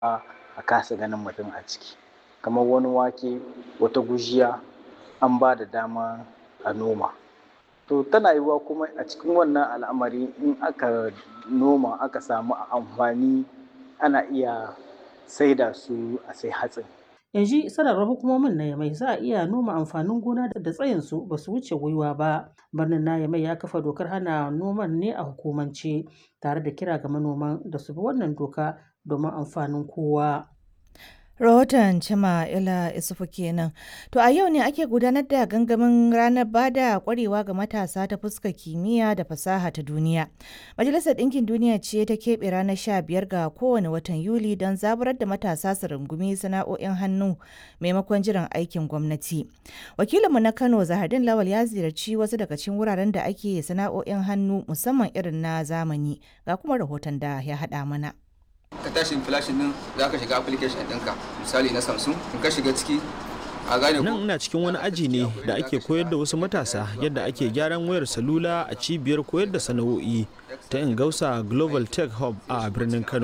a kasa ganin mutum a ciki kamar wani wake wata gujiya an ba da dama a noma to tana yiwuwa kuma a cikin wannan al'amari in aka noma aka samu amfani ana iya saida su a sai hatsin yanzu sanarwar hukumomin na yamai za a iya noma amfanin gona da tsayinsu ba su wuce gwiwa ba birnin na yamai ya kafa dokar hana noman ne a hukumance tare da kira ga manoman da su bi wannan doka domin amfanin kowa rahoton cima ila isufu kenan to a yau ne ake gudanar da gangamin ranar bada kwarewa ga matasa ta fuskar kimiyya da fasaha ta duniya majalisar ɗinkin duniya ce ta keɓe ranar sha biyar ga kowane watan yuli don zaburar da matasa su rungumi sana'o'in hannu maimakon jiran aikin gwamnati wakilinmu na kano zahardin lawal ya ziyarci wasu daga cikin wuraren da ake sana'o'in hannu musamman irin na zamani ga kuma rahoton da ya haɗa mana ka tashi flashin din za ka shiga application ɗinka misali na samsung in ka shiga ciki a gane nan ina cikin wani aji ne da ake koyar da wasu matasa yadda ake gyaran wayar salula a cibiyar koyar da sana'o'i ta ingausa global tech hub a birnin kano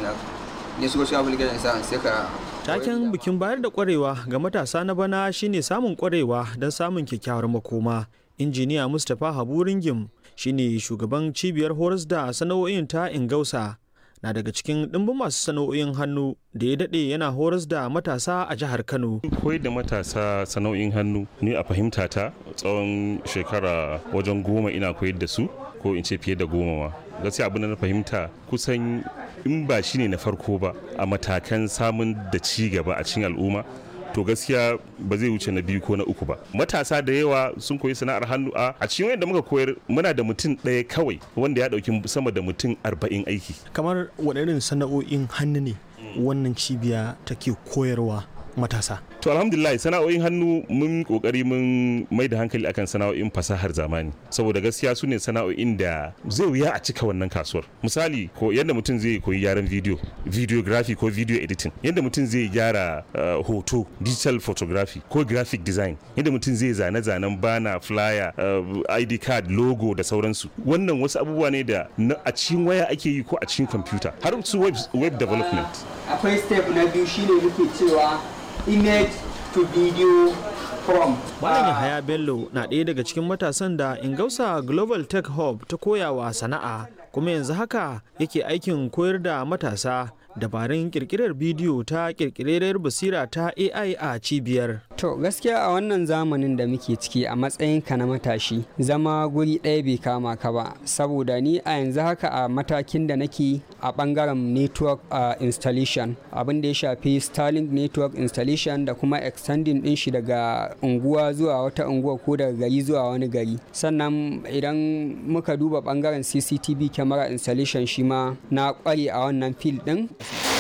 ne shigo cikin application sa sai ka taken bikin bayar da kwarewa ga matasa na bana shine samun kwarewa don samun kyakkyawar makoma injiniya mustapha habu ringim shine shugaban cibiyar horas da sana'o'in ta ingausa na daga cikin ɗimbin masu sana'o'in hannu da ya daɗe yana horas da matasa a jihar Kano. Koyar da matasa sana'o'in hannu ni a fahimta ta tsawon shekara wajen goma ina koyar da su ko in ce fiye da goma ma. Gaskiya abin da na fahimta kusan in ba shine na farko ba a matakan samun da ci gaba a cikin al'umma to gaskiya ba zai wuce na biyu ko na uku ba matasa da yawa sun koyi sana'ar hannu a a cikin wanda muka koyar muna da mutum ɗaya kawai wanda ya ɗauki sama da mutum arba'in aiki kamar waɗannan sana'o'in hannu ne wannan cibiya take koyarwa matasa to alhamdulillah sana'o'in hannu mun kokari mun mai da hankali akan sana'o'in fasahar zamani saboda gaskiya su ne sana'o'in da zai wuya a cika wannan kasuwar misali ko yadda mutum zai koyi gyaran video videography ko video editing yadda mutum zai gyara uh, hoto digital photography ko graphic design yadda mutum zai zane-zanen bana flyer uh, id card logo da sauransu wannan wasu abubuwa ne da a cikin waya ake yi ko a cikin computer har su web, web development akwai step na biyu shine muke cewa image to video from. Malam Yahaya Bello na ɗaya daga cikin matasan da Ingausa Global Tech Hub ta koyawa sana'a kuma yanzu haka yake aikin koyar da matasa dabarun kirkirar bidiyo ta kirkirar basira ta AI a cibiyar. To gaskiya a wannan zamanin da muke ciki a matsayin ka na matashi zama guri ɗaya bai kama ka ba saboda ni a yanzu haka a matakin da nake a ɓangaren network uh, installation abin da ya shafi Starlink network installation da kuma extending ɗin shi daga unguwa zuwa wata unguwa ko daga gari zuwa wani gari sannan idan muka duba ɓangaren CCTV camera installation shi ma na ƙware a wannan field ɗin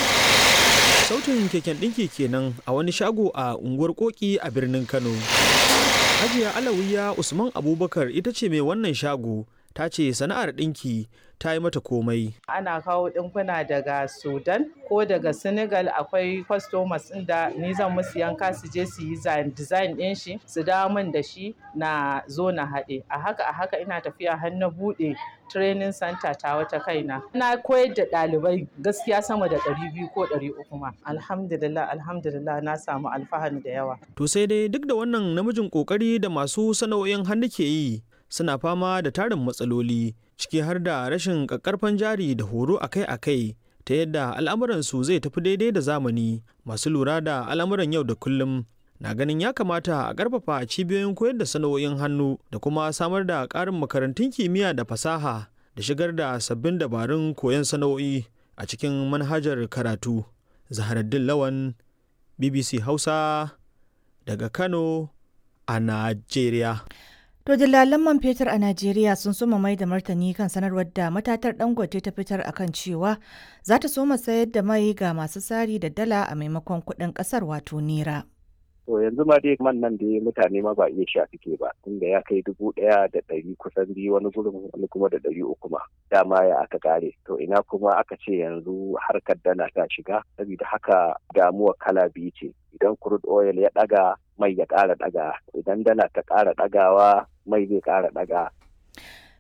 sautin keken ɗinki kenan a wani shago a unguwar koki a birnin kano hajiya alawiya usman abubakar ita ce mai wannan shago ta ce sana'ar ɗinki ta yi mata komai. Ana kawo ɗinkuna daga Sudan ko daga Senegal akwai customers ɗin da ni zan musu yanka su je su yi design ɗin shi su dawo min da shi na zo na haɗe. A haka a haka ina tafiya har na buɗe training center ta wata kaina. Na koyar da ɗalibai gaskiya sama da ɗari biyu ko ɗari uku ma. Alhamdulillah alhamdulillah na samu alfahari da yawa. To sai dai duk da wannan namijin ƙoƙari da masu sana'o'in hannu ke yi suna fama da tarin matsaloli ciki har da rashin ƙaƙƙarfan jari da horo akai-akai ta yadda al'amuransu zai tafi daidai da zamani masu lura da al'amuran yau da kullum na ganin ya kamata a ƙarfafa cibiyoyin koyar da sana'o'in hannu da kuma samar da ƙarin makarantun kimiyya da fasaha da shigar da sabbin dabarun koyon sana'o'i a cikin manhajar karatu zaharaddin lawan bbc hausa daga kano a najeriya To dillalan man fetur a Najeriya sun soma mai da martani kan sanarwar da matatar Dangote ta fitar akan cewa za ta soma sayar da mai ga masu sari da dala a maimakon kuɗin ƙasar wato nera. To yanzu ma dai man nan da mutane ma ba iya sha suke ba tunda ya kai dubu ɗaya da ɗari kusan biyu wani gurin wani kuma da ɗari uku ma dama ya aka kare to ina kuma aka ce yanzu harkar dala ta shiga saboda haka damuwa kala biyu ce idan crude oil ya ɗaga mai ya ƙara ɗaga idan dala ta ƙara ɗagawa mai zai ƙara ɗaga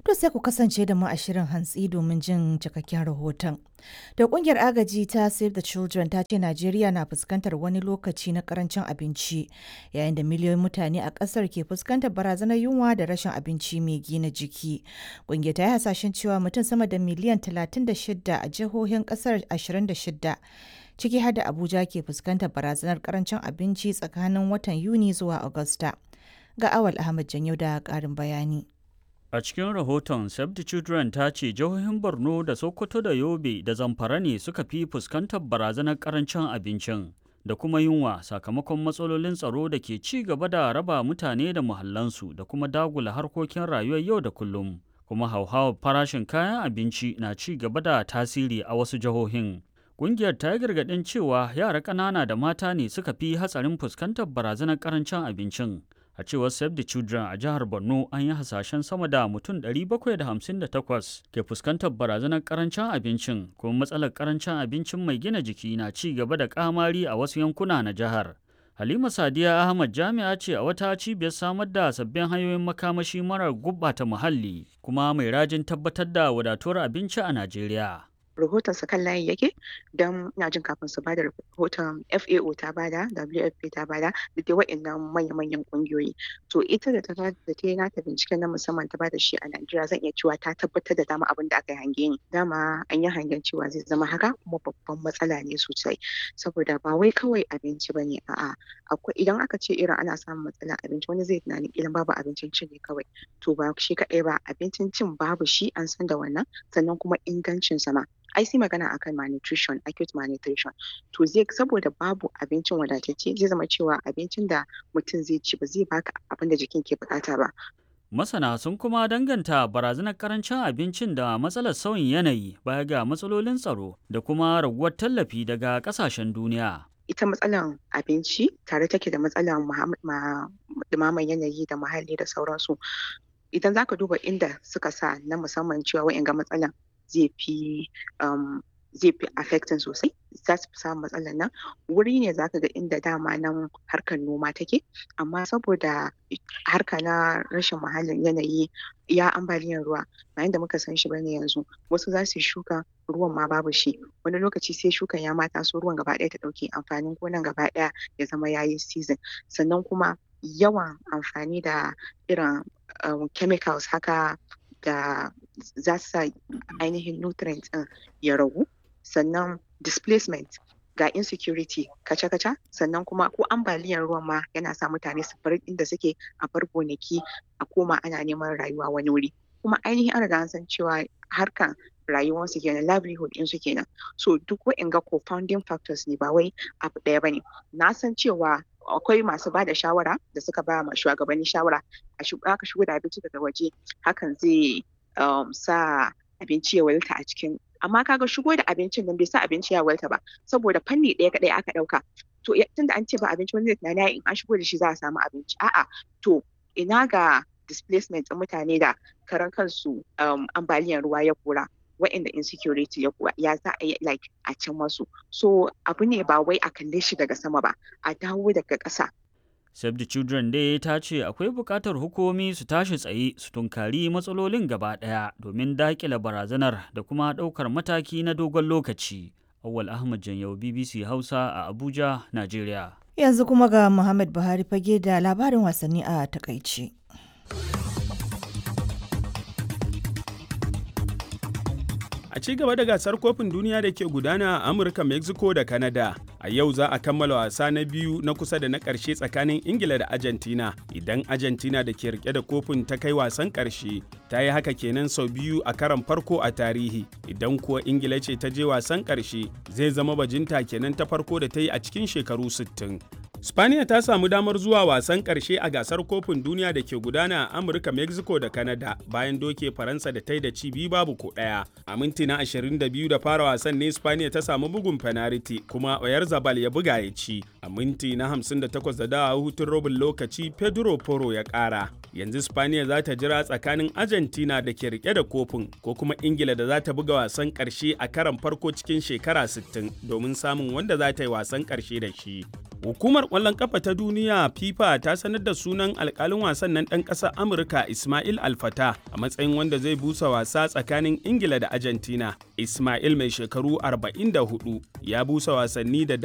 To sai ku kasance da mu a shirin hantsi domin jin cikakken rahoton. Da kungiyar agaji ta Save the Children ta ce Najeriya na fuskantar wani lokaci na karancin abinci yayin da miliyoyin mutane a kasar ke fuskantar barazanar yunwa da rashin abinci mai gina jiki. Kungiyar ta yi hasashen cewa mutum sama da miliyan 36 a jihohin kasar 26 ciki har da Abuja ke fuskantar barazanar karancin abinci tsakanin watan Yuni zuwa Agusta. Ga Awal Ahmad Janyo da ƙarin bayani. A cikin rahoton Save the Children ta ce jihohin Borno da Sokoto da Yobe da Zamfara ne suka fi fuskantar barazanar karancin abincin da kuma yunwa sakamakon matsalolin tsaro da ke ci gaba da raba mutane da muhallansu da kuma dagula harkokin rayuwar yau da kullum. Kuma hauhawar farashin kayan abinci na ci gaba da tasiri a wasu jihohin. Ƙungiyar ta yi gargaɗin cewa yara ƙanana da mata ne suka fi hatsarin fuskantar barazanar karancin abincin. a cewar save the children a jihar borno an yi hasashen sama da mutum 758 ke fuskantar barazanar karancin abincin kuma matsalar karancin abincin mai gina jiki na ci gaba da kamari a wasu yankuna na jihar halima sadiya ahmad jami'a ce a wata cibiyar samar da sabbin hanyoyin makamashi marar gubbata muhalli kuma mai rajin tabbatar da wadatuwar abinci a najeriya rahoton sa kan layi yake don ina jin kafin su bada rahoton FAO ta bada WFP ta bada da dai wa'annan manya-manyan kungiyoyi to ita da ta da ta yi nata binciken na musamman ta bada shi a Najeriya zan iya cewa ta tabbatar da dama abin da aka yi hange ni dama an yi hangen cewa zai zama haka kuma babban matsala ne sosai saboda ba wai kawai abinci bane a'a akwai idan aka ce irin ana samun matsalar abinci wani zai tunanin ilan babu abincin cin ne kawai to ba shi kaɗai ba abincin cin babu shi an san da wannan sannan kuma ingancin sa ma ai sai magana akan malnutrition acute malnutrition to zai saboda babu abincin wadatacce zai zama cewa abincin da mutum zai ci ba zai baka abin da jikin ke bukata ba Masana sun kuma danganta barazanar karancin abincin da matsalar sauyin yanayi baya ga matsalolin tsaro da kuma raguwar tallafi daga kasashen duniya. ita matsalan abinci tare take da matsalan dumaman yanayi da muhalli da sauransu idan zaka duba inda suka sa na musamman cewa wa'in ga matsalan zai fi zai fi affecting sosai za su fi samun matsalar nan wuri ne za ka ga inda dama nan harkar noma take amma saboda harka na rashin muhallin yanayi ya ambaliyar ruwa bayan da muka san shi bane yanzu wasu za su yi shuka ruwan ma babu shi wani lokaci sai shukan ya mata so ruwan gaba ɗaya ta ɗauke amfanin gonan gaba ɗaya ya zama yayi season sannan kuma yawan amfani da irin chemicals haka da za su sa ainihin nutrients ɗin ya ragu sannan displacement ga insecurity kaca-kaca sannan kuma ko ambaliyar ruwan ma yana sa mutane su bar inda suke a bar gonaki a koma ana neman rayuwa wani wuri kuma ainihin an riga an san cewa harkan rayuwarsu kenan livelihood ɗinsu kenan so duk wa'inga co-founding factors ne ba wai abu ɗaya bane na san cewa akwai masu ba da shawara da suka ba ma shugabanni shawara aka shigo da abinci daga waje hakan zai sa abinci ya walta a cikin amma kaga shigo da abincin nan bai sa abinci ya walta ba saboda fanni ɗaya kaɗai aka ɗauka to tunda an ce ba abinci wani zai tunani in an shigo da shi za a samu abinci a'a to ina ga displacement ɗin mutane da karan kansu ambaliyar ruwa ya kora wa'inda insecurity ya kuwa ya za a yi like a can masu so abu ne ba wai a kalle shi daga sama ba a dawo daga ƙasa Save the Children dai ta ce akwai buƙatar hukumomi su tashi tsaye su tunkari matsalolin gaba ɗaya domin daƙile barazanar da kuma ɗaukar mataki na dogon lokaci. Awal Ahmad Janyau BBC Hausa a Abuja, Najeriya. Yanzu kuma ga Muhammad Buhari fage da labarin wasanni a takaice. A ci gaba da gasar kofin duniya da ke gudana a Amurka, Mexico da Canada. A yau za a kammala wasa na biyu na kusa da na ƙarshe tsakanin Ingila da Argentina. Idan Argentina da ke rike da kofin ta kai wasan ƙarshe, ta yi haka kenan sau biyu a karan farko a tarihi. Idan kuwa Ingila ce ta je wasan ƙarshe, zai zama bajinta kenan ta farko da ta yi a cikin shekaru 60. Spaniya ta samu damar zuwa wasan ƙarshe a gasar kofin duniya da ke gudana a Amurka, Mexico da Canada bayan doke Faransa da ta yi da ci biyu babu ko ɗaya. A minti na 22 da fara wasan ne Spaniya ta samu bugun penalty kuma Oyar Zabal ya buga ya ci. A minti na 58 da dawa hutun robin lokaci Pedro Poro ya ƙara. Yanzu Spaniya za ta jira tsakanin Argentina da ke rike da kofin ko kuma Ingila da za ta buga wasan ƙarshe a karan farko cikin shekara 60 domin samun wanda za ta yi wasan ƙarshe da shi. Hukumar ƙwallon ƙafa ta duniya FIFA ta sanar da sunan alƙalin wasan nan ɗan ƙasar Amurka Ismail Alfata a matsayin wanda zai busa wasa tsakanin Ingila da Argentina. Ismail mai shekaru 44 ya busa wasanni da